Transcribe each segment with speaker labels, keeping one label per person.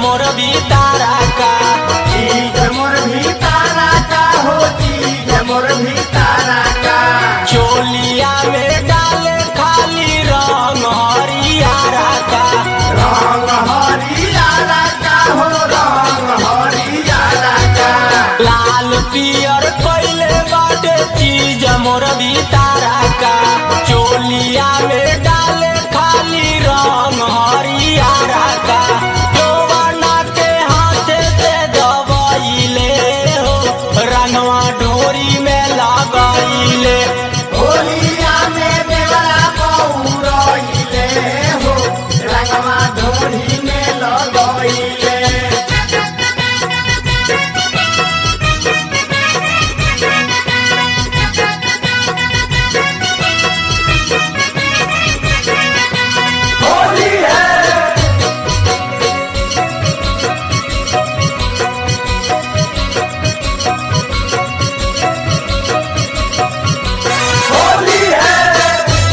Speaker 1: मोर भीतारा का
Speaker 2: चीज मोर भीतारा का हो चीज मोर भीतारा का
Speaker 1: चोलिया में डाले खाली रंग हरियारा का
Speaker 2: रंग हरियाला का हो रंग हरियाला का
Speaker 1: लाल पियर कैले बाटे चीज मोर भीतारा का चोलिया में डाले खाली रंग हरियारा का जवाना के हाथे से दबाइले हो रंगवा डोरी में लगाइले
Speaker 2: होलिया में देवरा पौरइले हो रंगवा ढोरी में लगइले होली है होली है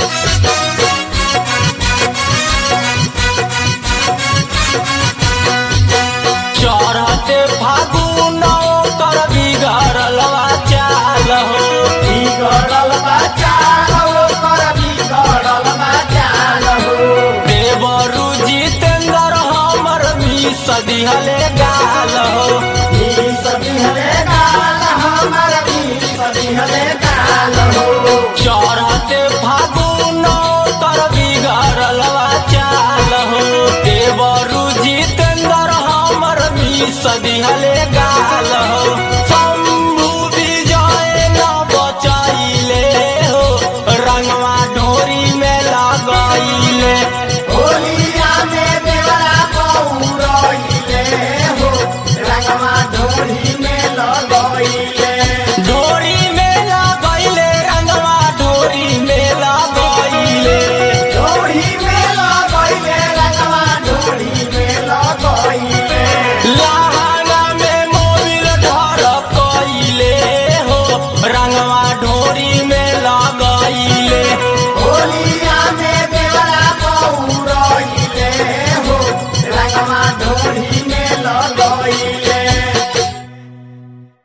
Speaker 1: चढ़ते फागुन कर बिगड़ल चाल हो
Speaker 2: बिगड़ल बचाल हो कर बिगड़ल बचाल हो
Speaker 1: देवरु जितेंद्र हमर मिस दिहले गाल हो
Speaker 2: बीस बिहले गाल हमर बीस बिहले गाल हो
Speaker 1: चढ़ते फागुन कर बिगड़ल चाल हो देवरु जितेंद्र हमर मिस दिहले